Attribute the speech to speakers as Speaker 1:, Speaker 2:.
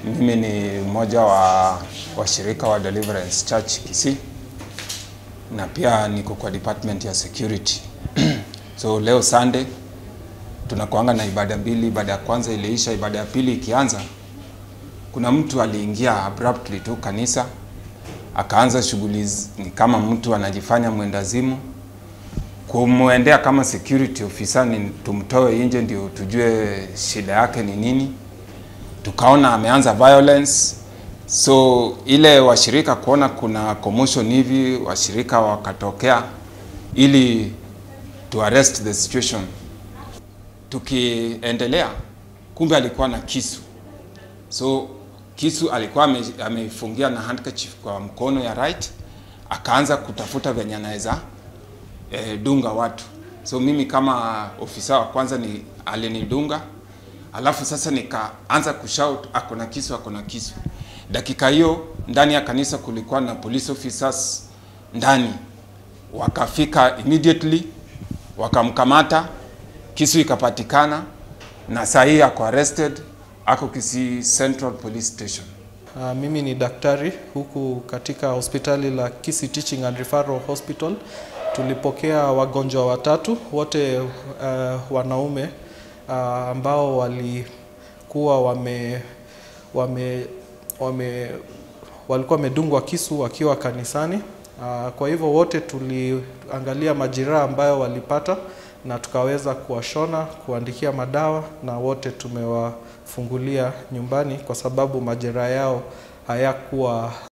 Speaker 1: Mimi ni mmoja wa washirika wa Deliverance Church Kisii na pia niko kwa department ya security. So leo Sunday tunakuanga na ibada mbili. Ibada ya kwanza iliisha, ibada ya pili ikianza, kuna mtu aliingia abruptly tu kanisa akaanza shughuli z- ni kama mtu anajifanya mwendazimu. Kumwendea kama security officer ni tumtoe nje ndio tujue shida yake ni nini. Tukaona ameanza violence, so ile washirika kuona kuna commotion hivi, washirika wakatokea ili to arrest the situation. Tukiendelea, kumbe alikuwa na kisu so kisu alikuwa ame- ameifungia na handkerchief kwa mkono ya right, akaanza kutafuta venye anaweza eh, dunga watu. So mimi kama ofisa wa kwanza ni alinidunga, alafu sasa nikaanza kushout ako na kisu, ako na kisu. Dakika hiyo ndani ya kanisa kulikuwa na police officers ndani, wakafika immediately wakamkamata, kisu ikapatikana, na saa hii ako arrested, ako Kisii Central Police Station.
Speaker 2: Uh, mimi ni daktari huku katika hospitali la Kisii Teaching and Referral Hospital. Tulipokea wagonjwa watatu wote uh, wanaume uh, ambao walikuwa wame, wame, wame walikuwa wamedungwa kisu wakiwa kanisani. Uh, kwa hivyo wote tuliangalia majeraha ambayo walipata na tukaweza kuwashona, kuandikia madawa na wote tumewafungulia nyumbani kwa sababu majeraha yao hayakuwa